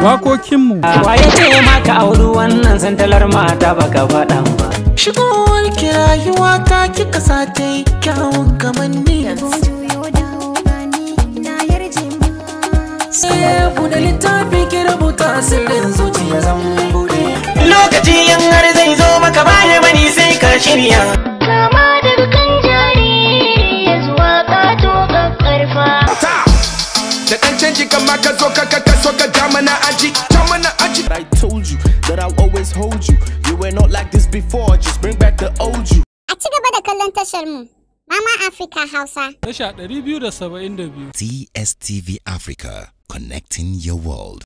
wakokinmu Waye ce maka auri wannan santalar mata baka faɗan ba. Shigowar ki rayuwa ta kika sa ta yi kyawun kamanni Sai buɗe littafi ki rubuta sirrin zuciya zan buɗe Lokaci in har zai zo maka baya bani sai ka shirya. Kama daga kan jariri ya zuwa ƙato ƙaƙƙarfa. Da ɗan canji kama ka zo ka ka ka so ka ja mana aji, ja mana aji. I told you that I'll always hold you. You were not like this before, just bring back the old you. A ci gaba da kallon tashar mu, Mama Africa Hausa. tasha 272 DSTV Africa, connecting your world.